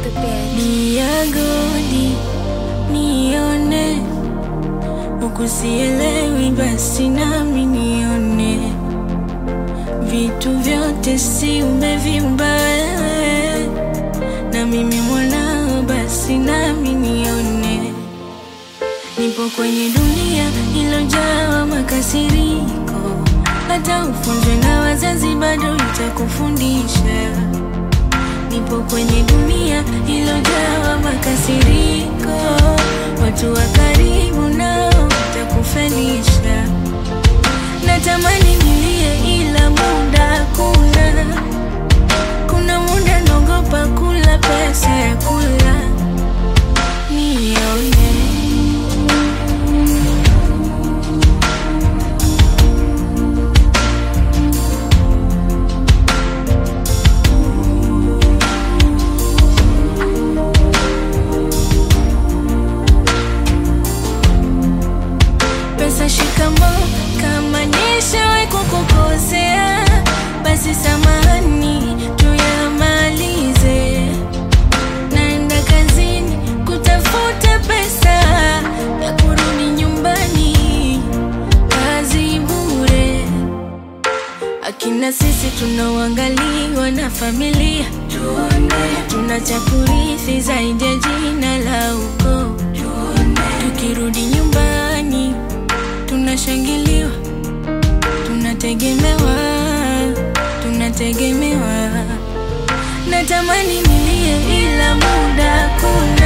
the bed. Niagodi nione, huku sielewi, basi nami nione. Vitu vyote si umeviumba wewe, na mimi mwanao, basi nami nione. Nipo kwenye dunia ilojawa makasiriko, hata ufunzwe na wazazi bado itakufundisha. Nipo kwenye dunia ilojawa makasiriko, watu wa karibu nao watakufelisha. Natamani nilie, ila muda hakuna. Kuna muda naogopa kula pesa ya kula nione pesa shikamo, kama nishawahi kukukosea, basi samahani, tuyamalize. Naenda kazini kutafuta pesa ya kurudi nyumbani, kazi bure. Akina sisi tunaoangaliwa na familia, tuna cha kurithi zaidi ya jina la ukoo. Tukirudi nyumbani tunashangiliwa, tunategemewa, tunategemewa. Natamani nilie, ila muda hakuna.